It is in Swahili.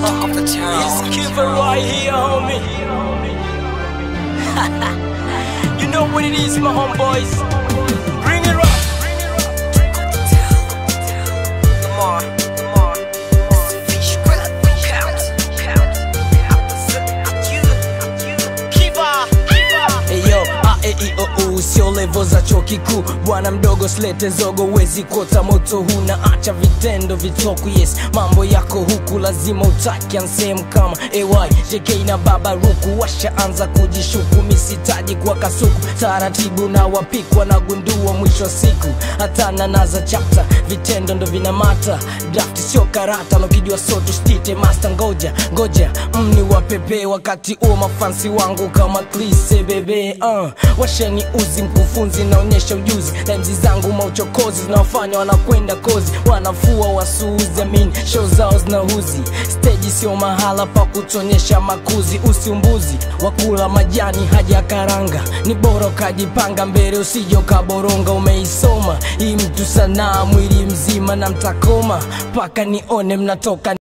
Talk of the town. It's Kiva right here, homie. you know what it is, my homeboys. Bring it up. Lamar, Lamar. It's the fish grip. Count, count, count. You, you. Kiva, Kiva. Eyo, a e i o u sio levo za chuo kikuu bwana mdogo slete zogo wezi kuota moto huu na acha vitendo vitoku yes mambo yako huku lazima utaki ansehemu kama ay jk na baba ruku washaanza kujishuku misitaji kwa kasuku taratibu na wapikwa na gundua mwisho wa siku hatana naza chapta vitendo ndo vinamata draft sio karata nokijua soto stite master ngoja ngoja mni wapepee wakati huo mafansi wangu kama klise bebe uh. washani uzi mkufunzi naonyesha ujuzi na mzi zangu mauchokozi zinawafanya wanakwenda kozi wanafua wasuuzi amin show zao zinahuzi steji sio mahala pa kutonyesha makuzi usiumbuzi wakula majani haja karanga ni bora ukajipanga mbele usije ukaboronga umeisoma hii mtu sanaa mwili mzima na mtakoma mpaka nione mnatoka